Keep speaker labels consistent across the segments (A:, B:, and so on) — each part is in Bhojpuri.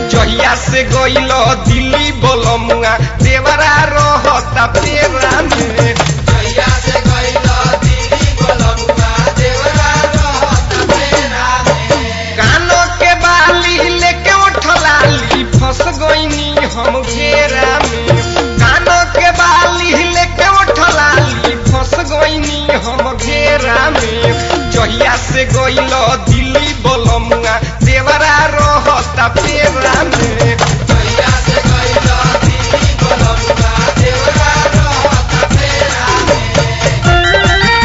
A: जहिया से गइल दिल्ली बोलमुआ देवरा रहता पेरा में
B: जहिया से गइल दिल्ली बोलमुआ देवरा रहता पेरा में
A: कानो के बाली लेके उठलाली फंस गईनी हम घेरा में कानो के बाली लेके उठलाली फंस गईनी हम घेरा में जहिया से गइल दिल्ली बोलमुआ देवरा रहता पेरा में
B: जहिया से गइल दिल्ली बोलमुआ देवरा रहता पेरा में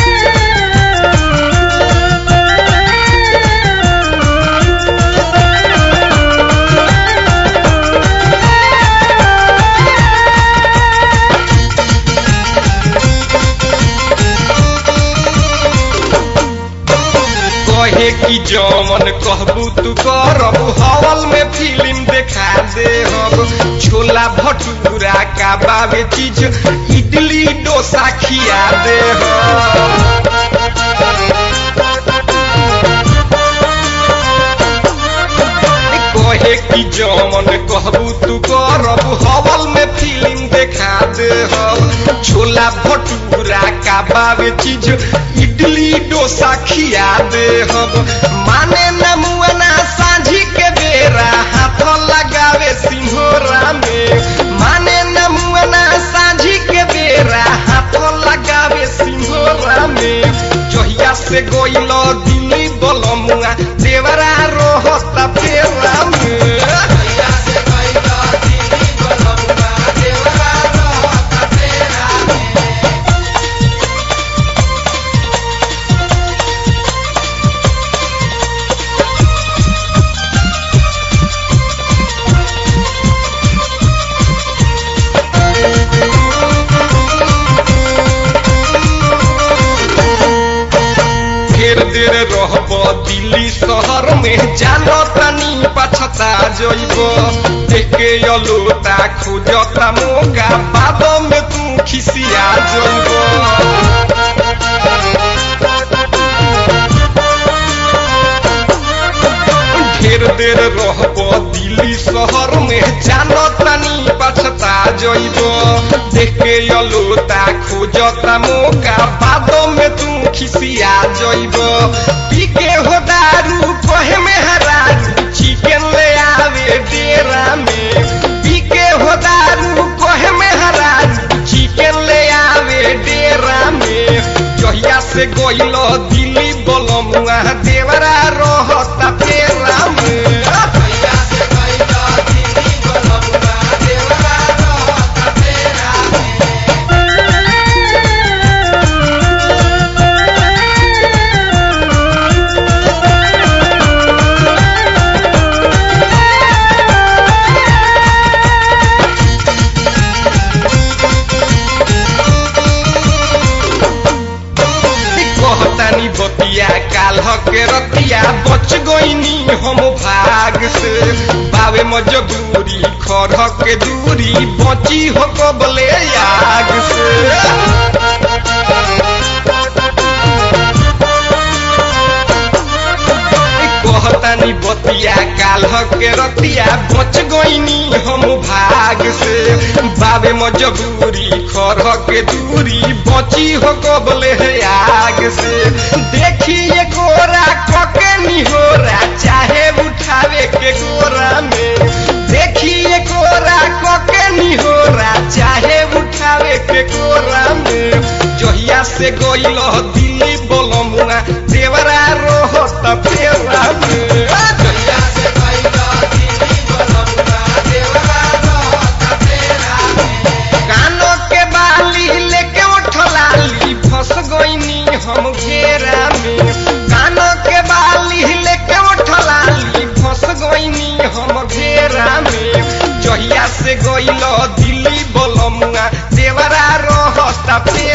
A: कहे कि जमन कहबू तू करबू हवल में फिल्म देखा दे हम छोला भटूरा का बाबे चीज इडली डोसा खिया दे हम कहे कि जमन कहबू तू करबू हवल में फिल्म देखा दे हम छोला भटूरा का बाबे चीज इडली डोसा खिया दे हम माने न मुअना सांझी के बेरा हाथ लगावे सिंहोरा में माने न मुअना सांझी के बेरा हाथ लगावे सिंहोरा में जहिया से गइल दिल्ली बोलमुआ देवरा रोहता पेरा में
B: जहिया से गइल दिल्ली बोलमुआ देवरा रहता पेरा में
A: ढेर देर रहब दिल्ली शहर में जानो तनी पछता जइब देखे अलोता खोजता मोगा बाद में तू खिसिया जइब ढेर देर रहब दिल्ली शहर में जानो तनी पछता जइब देखे अलोता खोजता मोगा बाद में तू खिसिया जइब पी के हो दारू कहे में हरारू चिकन ले आवे डेरा में पी के हो दारू कहे में हरारू चिकन ले आवे डेरा में जहिया से गइल दिल्ली बोलमुआ देवरा रहता पेरा में
B: जहिया से गइल दिल्ली बोलमुआ देवरा रहता पेरा में
A: कहतानी बतिया काल के रतिया बच गईनी हम भाग से बावे मजबूरी खर के दूरी बची हो कबले आग से कहतानी बतिया काल के रतिया बच गईनी हम भाग से बाबे मजबूरी खर के दूरी बची हो कबले आग से देखिए गोरा कके निहोरा चाहे उठावे के गोरा में देखिए गोरा कके निहोरा चाहे उठावे के गोरा में जहिया से गइल दिल्ली बोलमुआ देवरा रोहत पेरा में
B: जहिया से गइल दिल्ली बोलमुआ देवरा रहता पेरा में
A: कानो के बाली लेके उठलाली फंस गईनी हम घेरा में कानो के बाली लेके उठलाली फंस गईनी हम घेरा में जहिया से गइल दिल्ली बोलमुआ देवरा रहता पेरा